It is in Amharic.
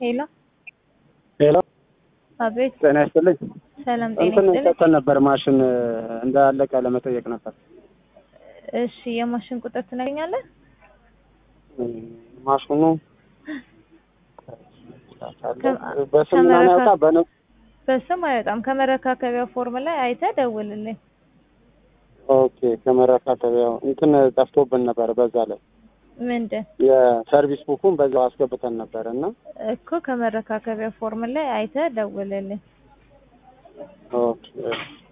ሄሎ ሄሎ አቤት ጤና ይስጥልኝ። ሰላም ጤና እንትን ይስጥልኝ። ሰጥተን ነበር ማሽን እንዳለቀ ለመጠየቅ ነበር። እሺ የማሽን ቁጥር ትነግኛለህ? ማሽኑ ከ- በስም ምናምን ከመረካ- ያውቃ በነ በስም አይወጣም። ከመረካከቢያ ፎርም ላይ አይተህ ደውልልኝ። ኦኬ ከመረካከቢያው እንትን ጠፍቶብን ነበር። በዛ ላይ ምንድን የሰርቪስ ቡኩን በዛው አስገብተን ነበር እና እኮ ከመረካከቢያ ፎርም ላይ አይተህ ደውልልኝ። ኦኬ